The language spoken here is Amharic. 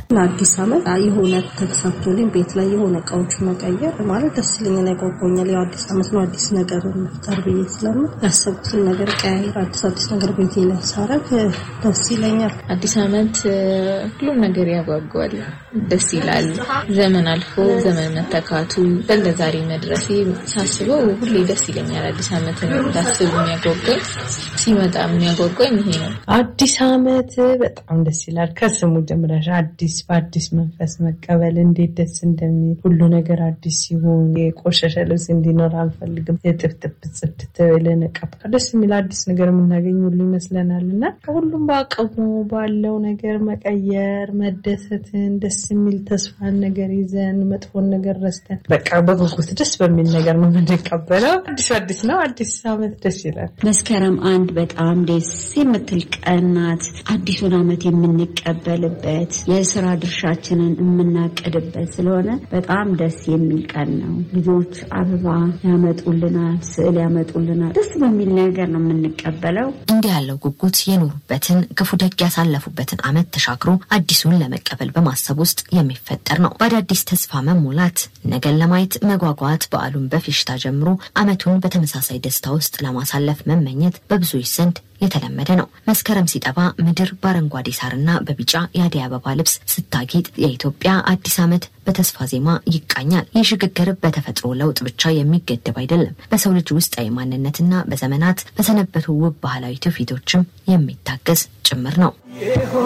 ለአዲስ ዓመት የሆነ ተሳክቶልኝ ቤት ላይ የሆነ እቃዎች መቀየር ማለት ደስ ይለኛል፣ ያጓጓኛል። ያው አዲስ ዓመት ነው አዲስ ነገር መፍጠር ብዬ ስለምን ያሰብኩትን ነገር ቀያየር አዲስ አዲስ ነገር ቤቴ ላይ ሳረግ ደስ ይለኛል። አዲስ ዓመት ሁሉም ነገር ያጓጓል፣ ደስ ይላል። ዘመን አልፎ ዘመን መተካቱ ለዛሬ መድረሴ ሳስበው ሁሌ ደስ ይለኛል። አዲስ ዓመትን እንዳስብ የሚያጓጓኝ ሲመጣ የሚያጓጓኝ ይሄ ነው። አዲስ ዓመት በጣም ደስ ይላል። ከስሙ ጀምረሽ አዲስ በአዲስ መንፈስ መቀበል እንዴት ደስ እንደሚል ሁሉ ነገር አዲስ ሲሆን የቆሸሸ ልብስ እንዲኖር አንፈልግም። የጥፍጥፍ ጽድት ብለን ቀባ ደስ የሚል አዲስ ነገር የምናገኝ ሁሉ ይመስለናል እና ከሁሉም በአቅሙ ባለው ነገር መቀየር መደሰትን ደስ የሚል ተስፋን ነገር ይዘን መጥፎን ነገር ረስተን በቃ በጉጉት ደስ በሚል ነገር ነው የምንቀበለው። አዲስ አዲስ ነው። አዲስ ዓመት ደስ ይላል። መስከረም አንድ በጣም ደስ የምትል ቀን ናት። አዲሱን ዓመት የምንቀበልበት የስራ ድርሻችንን የምናቅድበት ስለሆነ በጣም ደስ የሚል ቀን ነው። ልጆች አበባ ያመጡልናል፣ ስዕል ያመጡልናል። ደስ በሚል ነገር ነው የምንቀበለው። እንዲህ ያለው ጉጉት የኖሩበትን ክፉ ደግ ያሳለፉበትን ዓመት ተሻግሮ አዲሱን ለመቀበል በማሰብ ውስጥ የሚፈጠር ነው። በአዳዲስ ተስፋ መሞላት፣ ነገን ለማየት መጓጓት፣ በዓሉን በፌሽታ ጀምሮ ዓመቱን በተመሳሳይ ደስታ ውስጥ ለማሳለፍ መመኘት በብዙዎች ዘንድ የተለመደ ነው። መስከረም ሲጠባ ምድር በአረንጓዴ ሳርና በቢጫ የአደይ አበባ ልብስ ስታጌጥ የኢትዮጵያ አዲስ ዓመት በተስፋ ዜማ ይቃኛል። ይህ ሽግግር በተፈጥሮ ለውጥ ብቻ የሚገደብ አይደለም። በሰው ልጅ ውስጣዊ ማንነትና በዘመናት በሰነበቱ ውብ ባህላዊ ትውፊቶችም የሚታገዝ ጭምር ነው።